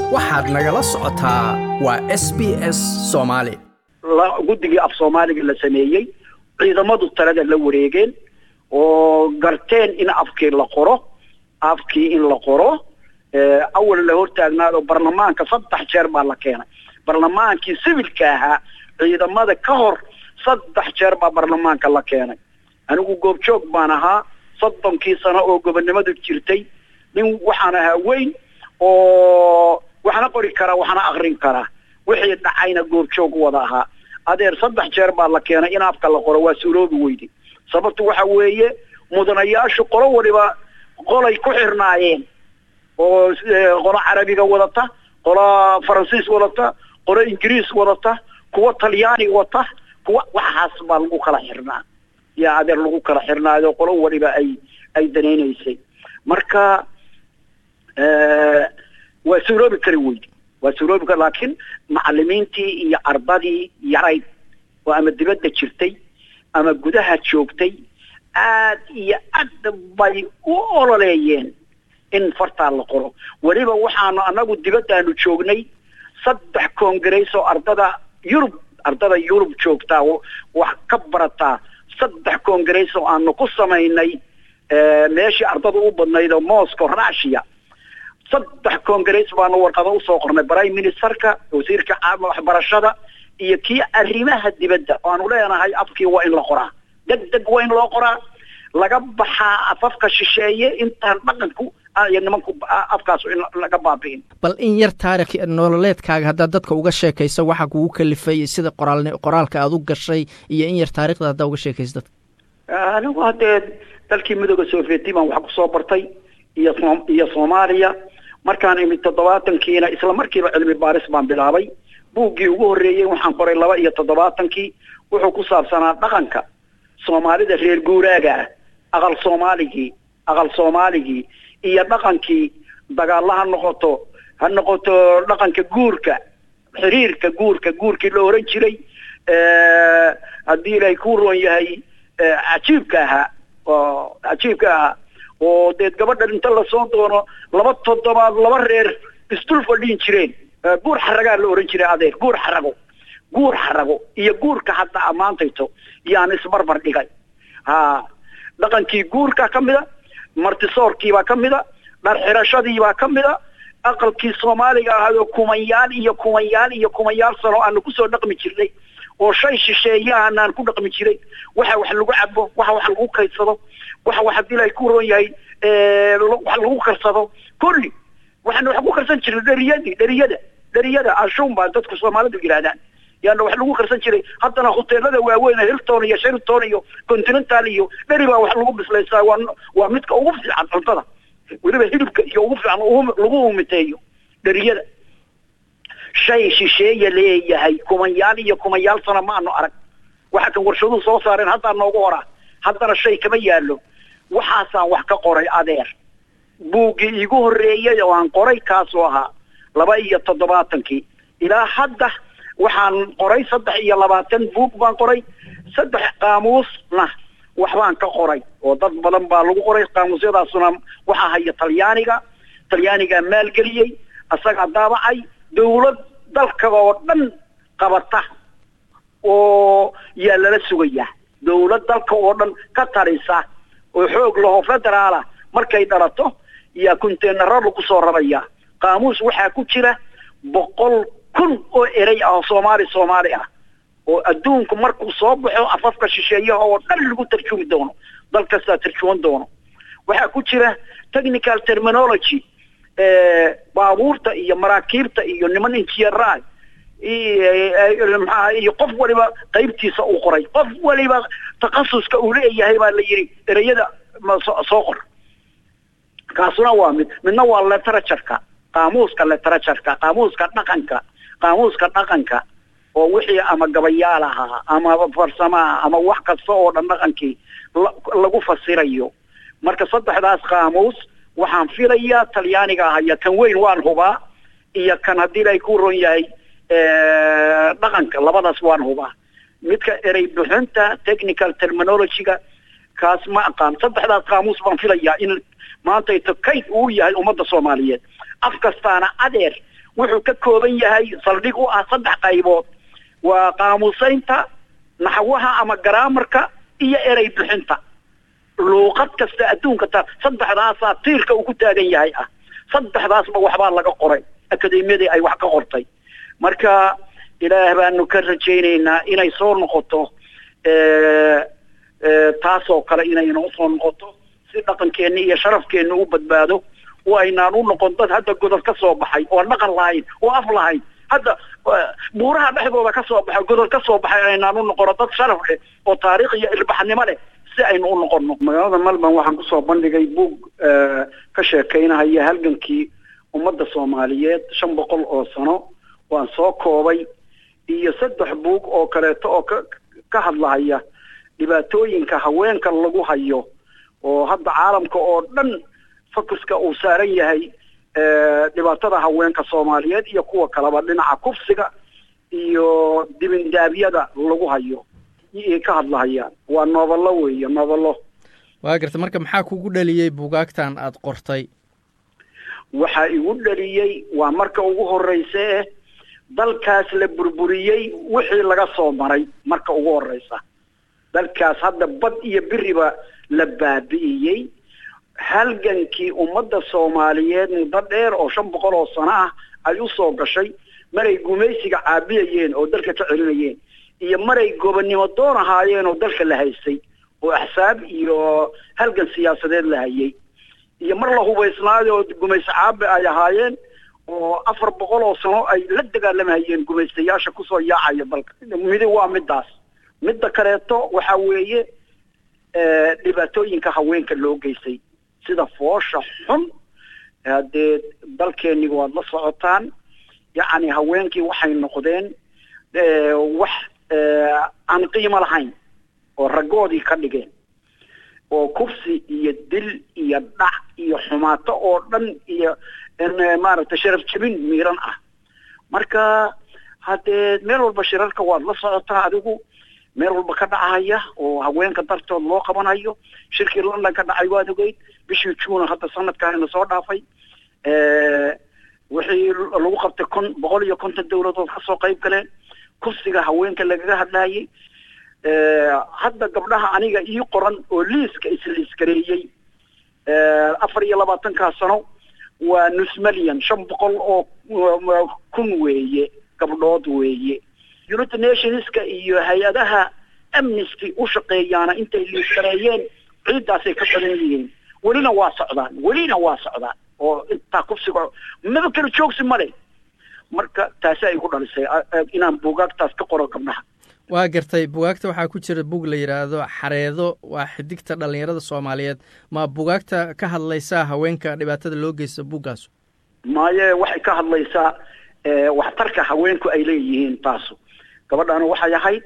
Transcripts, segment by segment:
waxaad nagala socotaa waa s b s soomaali guddigii af soomaaliga la sameeyey ciidamadu talada la wareegeen oo garteen in afkii la qoro afkii in la qoro awal la hortaagnaado barlamaanka saddex jeer baa la keenay barlamaankii sivilka ahaa ciidamada ka hor saddex jeer baa barlamaanka la keenay anigu goobjoog baan ahaa soddonkii sano oo gobonnimadu jirtay nin waxaan ahaa weyn oo waxna qori karaa waxna akrin karaa wixii dhacayna goobjoog wada ahaa adeer saddex jeer baa la keenay in afka la qoro waa suuroobi weyday sababtu waxa weeye mudanayaashu qolo waliba qolay ku xirnaayeen oo qolo carabiga wadata qolo faransiis wadata qolo ingiriis wadata kuwa talyaani wata kuwa waxaas baa lagu kala xirnaa yaa adeer lagu kala xirnaayo qolo waliba ay ay danaynaysay marka waa suuroobi kari weydi waa suuroobi kari laakiin macalimiintii iyo ardadii yarayd oo ama dibadda jirtay ama gudaha joogtay aad iyo aad bay u ololeeyeen in fartaa la qoro weliba waxaanu anagu dibaddaanu joognay saddex congress oo ardada yurub ardada yurub joogtaa wax ka barataa saddex congress oo aanu ku samaynay meeshii ardada u badnayd oo moscow russia saddex congress baanu warqado usoo qornay prime ministerka wasiirka waxbarashada iyo kii arrimaha dibadda waanu leenahay afkii waa in la qoraa deg deg waa in loo qoraa laga baxaa afafka shisheeye intaan dhaqanku iyo nimanku afkaas in laga baabi'in bal in yar taarikh nololeedkaaga haddaad dadka uga sheekayso waxaa kugu kalifay sida qoraal qoraalka aad u gashay iyo in yar taarikhda haddaa uga sheekayso dadka anigu haddee dalkii midooda sovieti baan wax kusoo bartay iyo iyo soomaaliya markaan imid toddobaatankiina isla markiiba cilmi baaris baan bilaabay buuggii ugu horreeyey waxaan qoray laba iyo toddobaatankii wuxuu ku saabsanaa dhaqanka soomaalida reer guuraaga ah aqal soomaaligii aqal soomaaligii iyo dhaqankii dagaalla ha noqoto ha noqoto dhaqanka guurka xiriirka guurka guurkii la oran jiray haddii ilaahay ku roon yahay cajiibka ahaa oo cajiibka ahaa oo deed gabadhan inta lasoo doono laba toddobaad laba reer isdul fadhiin jireen guur xaragaa la oran jiray adeer guur xarago guur xarago iyo guurka hadda ammaantayto yaan isbarbar dhigay ha dhaqankii guurka ka mida martisoorkiibaa ka mida dhar xirashadiibaa ka mida aqalkii soomaaliga ahaadoo kumanyaal iyo kumanyaal iyo kumanyaal sano aanu kusoo dhaqmi jirnay oo shay shisheeyahanaan ku dhaqmi jiray waxa wax lagu cabo waxa wax lagu kaydsado waxa wax haddii ilaahay ku roon yahay wax lagu karsado kulli waxaanu wax ku karsan jirnay dheriyadii dheriyada dheriyada ashuun baa dadku soomaalidu yidhahdaan yaana wax lagu karsan jiray haddana hoteelada waaweyn hilton iyo sheraton iyo continental iyo dheri baa wax lagu bislaysaa waa waa midka ugu fiican cuntada weliba hilibka iyo ugu fiican lagu umiteeyo dheriyada shay shisheeya leeyahay kumanyaal iyo kumanyaal sano ma aanu arag waxa kan warshaduhu soo saareen haddaa noogu horaa haddana shay kama yaallo waxaasaan wax ka qoray adeer buuggii iigu horreeyey oo aan qoray kaasoo ahaa laba iyo toddobaatankii ilaa hadda waxaan qoray saddex iyo labaatan buug baan qoray saddex qaamuusna waxbaan ka qoray oo dad badan baa lagu qoray qaamuusyadaasuna waxaa haya talyaaniga talyaanigaa maalgeliyey asagaa daabacay dawlad dalka oo dhan qabata oo yaa lala sugayaa dawlad dalka oo dhan ka tarisa oo xoog laho federaala markay dhalato yaa conteenaro lagu soo rarayaa qaamuus waxaa ku jira boqol kun oo erey ah oo soomaali soomaali ah oo adduunku markuu soo baxo afafka shisheeyaha oo dhan lagu tarjumi doono dal kastaa tarjuman doono waxaa ku jira technical terminology baabuurta iyo maraakiibta iyo niman injineeraah maxaa iyo qof waliba qaybtiisa uu qoray qof waliba takhasuska uu leeyahay baa la yidhi ereyada soo qor kaasuna waa mid midna waa literatureka qaamuuska literatureka qaamuuska dhaqanka qaamuuska dhaqanka oo wixii ama gabayaal ahaa ama farsamaha ama wax kasta oo dhan dhaqankii lagu fasirayo marka saddexdaas qaamuus waxaan filayaa talyaaniga ahaya kan weyn waan hubaa iyo kan haddii ilaahay ku ron yahay dhaqanka labadaas waan hubaa midka erey bixinta technical terminology-ga kaas ma aqaan saddexdaas qaamuus baan filayaa in maantayto kayd uu yahay ummadda soomaaliyeed af kastaana adeer wuxuu ka kooban yahay saldhig u ah saddex qaybood waa qaamuusaynta naxwaha ama garaamarka iyo erey bixinta luuqad kasta adduunka ta saddexdaasaa tiirka uu ku taagan yahay ah saddexdaasba waxbaa laga qoray akademiyadii ay wax ka qortay marka ilaah baanu ka rajaynaynaa inay soo noqoto taasoo kale inayna usoo noqoto si dhaqankeenna iyo sharafkeenna u badbaado oo aynaan u noqon dad hadda godod ka soo baxay oo dhaqan lahayn oo af lahayn hadda buuraha dhexdooda ka soo baxay godod ka soo baxay aynaan u noqono dad sharaf leh oo taariikh iyo ilbaxnimo leh si aynu u noqono magaalada melbourne waxaan kusoo bandhigay buug ka sheekeynahaya halgankii ummadda soomaaliyeed shan boqol oo sano waan soo koobay iyo saddex buug oo kaleeto oo ka ka hadlahaya dhibaatooyinka haweenka lagu hayo oo hadda caalamka oo dhan focuska uu saaran yahay dhibaatada haweenka soomaaliyeed iyo kuwa kaleba dhinaca kufsiga iyo dibindaabyada lagu hayo ka hadlahayaan waa noobalo weeye noobalo waa garta marka maxaa kugu dhaliyey buugaagtan aada qortay waxaa igu dhaliyey waa marka ugu horreysa eh dalkaas la burburiyey wixii laga soo maray marka ugu horreysa dalkaas hadda bad iyo biriba la baabi'iyey halgankii ummadda soomaaliyeed muddo dheer oo shan boqol oo sano ah ay u soo gashay maray gumaysiga caabiyayeen oo dalka ka celinayeen iyo maray gobonnimo doon ahaayeen oo dalka la haystay oo axsaab iyo halgan siyaasadeed la hayay iyo mar la hubaysnaayo oo gumaysi caabi ay ahaayeen oo afar boqol oo sano ay la dagaalamahayeen gumaystayaasha kusoo yaacaya dalka midi waa midaas midda kaleeto waxa weeye dhibaatooyinka haweenka loo geystay sida foosha xun haddee dalkeennii waad la socotaan yacni haweenkii waxay noqdeen wax aan qiimo lahayn oo raggoodii ka dhigeen oo kufsi iyo dil iyo dhac iyo xumaato oo dhan iyo maaragtay sharaf jebin miiran ah marka haddee meel walba shirarka waad la socotaa adigu meel walba ka dhacahaya oo haweenka dartood loo qabanayo shirkii london ka dhacay waad ogeyd bishii juuna hadda sanadkaanina soo dhaafay wixii lagu qabtay kon boqol iyo konton dawladood kasoo qayb galeen kursiga haweenka lagaga hadlayay hadda gabdhaha aniga ii qoran oo liiska isliiskareeyey afar iyo labaatankaa sano waa nus milyan shan boqol oo kun weeye gabdhood weeye united nationska iyo hay-adaha amnesty u shaqeeyaana intay liiskareeyeen ciiddaasay ka badan yihiin welina waa socdaan welina waa socdaan oo intaa kufsiga maba kala joogsi male marka taasi ay ku dhalisay inaan buugaagtaas ka qoro gabdhaha waa gartay bugaagta waxaa ku jira bug la yidhaahdo xareedo waa xidigta dhallinyarada soomaaliyeed ma bugaagta ka hadlaysaa haweenka dhibaatada loo geysta buggaasu maaye waxay ka hadlaysaa waxtarka haweenku ay leeyihiin taasu gabadhaana waxay ahayd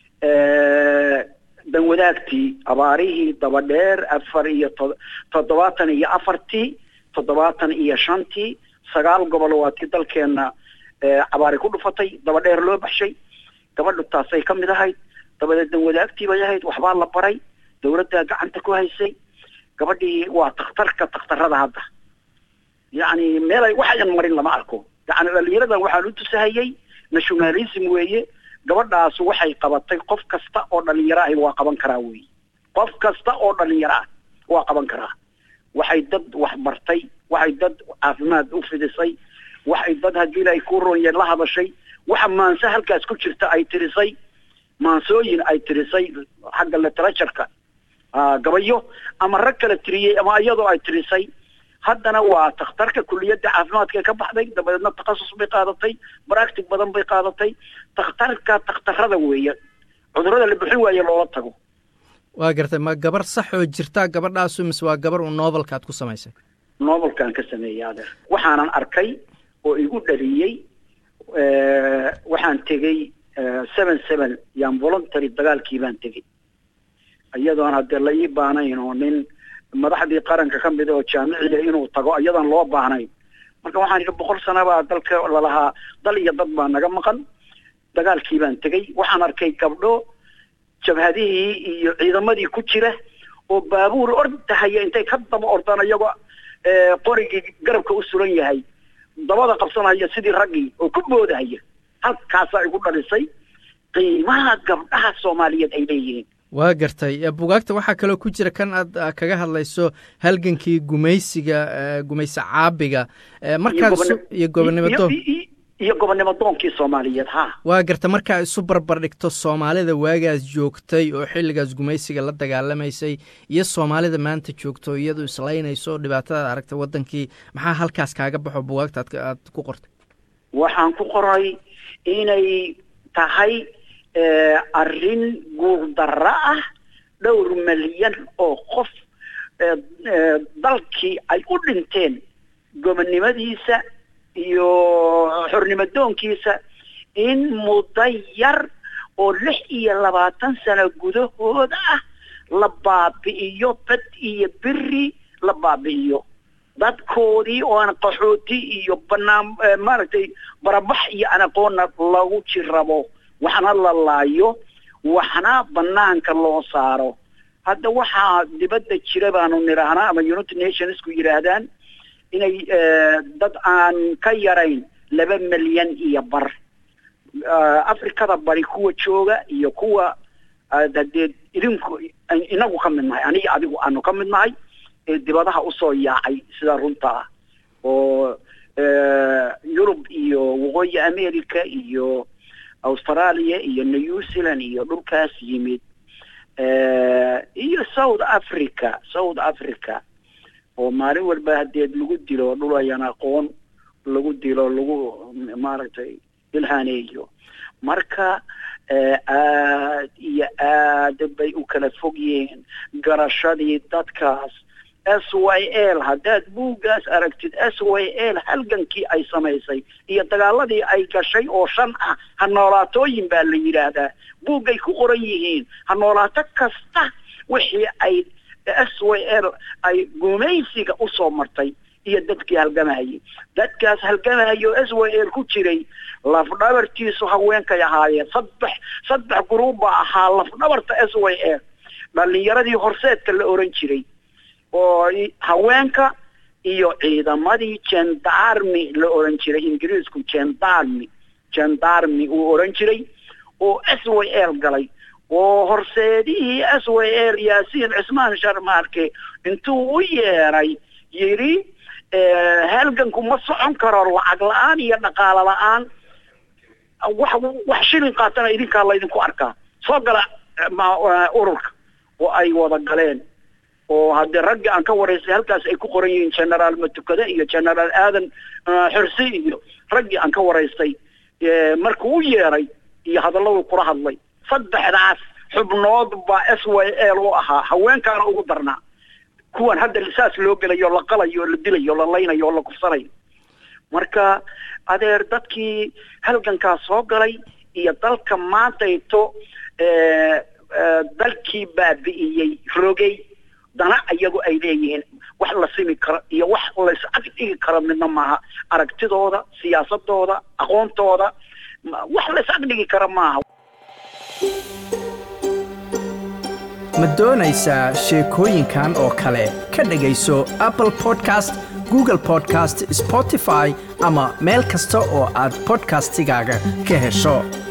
danwadaagtii abaarihii dabadheer afar iyo to toddobaatan iyo afartii toddobaatan iyo shantii sagaal gobol waa tii dalkeenna cabaari ku dhufatay dabadheer loo baxshay gabadhu taasay ka mid ahayd dabadeed danwadaagtii bay ahayd waxbaa la baray dawladdaa gacanta ku haysay gabadhii waa takhtarka takhtarada hadda yacni meelay waxayan marin lama arko yacni dhalinyaradan waxaan u tusahayey nationalism weeye gabadhaas waxay qabatay qof kasta oo dhalinyaro ahi waa qaban karaa weeye qof kasta oo dhalinyaro ah waa qaban karaa waxay dad wax bartay waxay dad caafimaad u fidisay waxay dad haddii ay ku roonyeen la hadashay waxa maanse halkaas ku jirta ay tirisay maansooyin ay tirisay xagga literatureka gabayo ama rag kala tiriyey ama iyadoo ay tirisay haddana waa takhtarka kuliyadda caafimaadka ka baxday dabadeedna takhasus bay qaadatay baractic badan bay qaadatay takhtarka takhtarada weeye cudurada la bixin waaye loola tago waa gartay ma gabar sax oo jirtaa gabadhaasu mise waa gabar uu novelkaad ku samaysay novelkaan ka sameeyey adeer waxaanan arkay oo igu dhaliyey waxaan tegey seven seven yaan voluntary dagaalkii baan tegey iyadoon haddee la ii baanayn oo nin madaxdii qaranka ka mid oo jaamiciya inuu tago iyadoon loo baahnayn marka waxaan idhi boqol sana baa dalka lalahaa dal iyo dad baa naga maqan dagaalkii baan tegey waxaan arkay gabdho jabhadihii iyo ciidamadii ku jira oo baabuur ordahaya intay ka daba ordaan iyagoo qorigii garabka u suran yahay dabada qabsanaya sidii raggii oo ku boodahaya halkaasaa igu dhalisay qiimaha gabdhaha soomaaliyeed ay leeyihiin waa gartay bugaagta waxaa kaloo ku jira kan aad kaga hadlayso halgankii gumaysiga gumayse caabiga markaas iyo gobonnimadoon iyo gobonnimo doonkii soomaaliyeed ha waa garta markaa isu barbar dhigto soomaalida waagaas joogtay oo xilligaas gumaysiga la dagaalamaysay iyo soomaalida maanta joogto iyadu islaynayso dhibaatadaad aragtay waddankii maxaa halkaas kaaga baxo bugaagta aad ku qortay waxaan ku qoray inay tahay arrin guurdarro ah dhowr milyan oo qof dalkii ay u dhinteen gobonnimadiisa iyo xornimo doonkiisa in muddo yar oo lix iyo labaatan sano gudahooda ah la baabi'iyo bad iyo beri la baabi'iyo dadkoodii oo aan qaxooti iyo banaan maaragtay barabax iyo aan aqoonna lagu jirabo waxna la laayo waxna banaanka loo saaro hadda waxaa dibadda jira baanu nidhaahnaa ama united nationsku yidhaahdaan inay dad aan ka yarayn laba milyan iyo bar afrikada bari kuwa jooga iyo kuwa hadee idinku inagu ka mid nahay aniga adigu aanu ka mid nahay ee dibadaha usoo yaacay sida runta ah oo yurub iyo waqooyi america iyo australia iyo new zealand iyo dhulkaas yimid iyo south africa south africa oo maalin walba hadeed lagu dilo dhul ayaan aqoon lagu dilo lagu maaragtay ilhaaneeyo marka aad iyo aad bay u kala fog yihiin garashadii dadkaas s y l haddaad buuggaas aragtid s y l halgankii ay samaysay iyo dagaaladii ay gashay oo shan ah ha noolaatooyin baa la yidhaahdaa buuggay ku qoran yihiin ha noolaato kasta wixii ay s y l ay gumaysiga usoo martay iyo dadkii halgamayay dadkaas halgamayo s y l ku jiray lafdhabartiisu haweenkay ahaayeen saddex saddex gruub baa ahaa lafdhabarta s y l dhalinyaradii horseedka la oran jiray oo haweenka iyo ciidamadii gendarmy la oran jiray ingiriisku gendarmy gendarmy uu oran jiray oo s y l galay oo horseedihii s y l yaasiin cismaan sharmaarke intuu u yeeray yidhi halganku ma socon karo lacag la-aan iyo dhaqaalo la-aan wax wax shilin qaatana idinkaa laydinku arkaa soo gala ururka oo ay wada galeen oo haddii raggi aan ka waraysay halkaas ay ku qoran yihiin generaal matukade iyo generaal aadan xursi iyo raggii aan ka waraystay markuu u yeeray iyo hadalladu kula hadlay saddexdaas xubnood baa s y l u ahaa haweenkaana ugu darnaa kuwan hadda saas loo gelayo la qalayo la dilayo la laynayo o la kufsanayo marka adeer dadkii halgankaas soo galay iyo dalka maantayto dalkii baabi'iyey rogay dana iyagu ay leeyihiin wax la simi karo iyo wax lays ag dhigi karo midna maaha aragtidooda siyaasadooda aqoontooda wax lays ag dhigi karo maaha ma doonaysaa sheekooyinkan oo kale ka dhegayso apple podcast google podcast spotify ama meel kasta oo aad bodkastigaaga ka hesho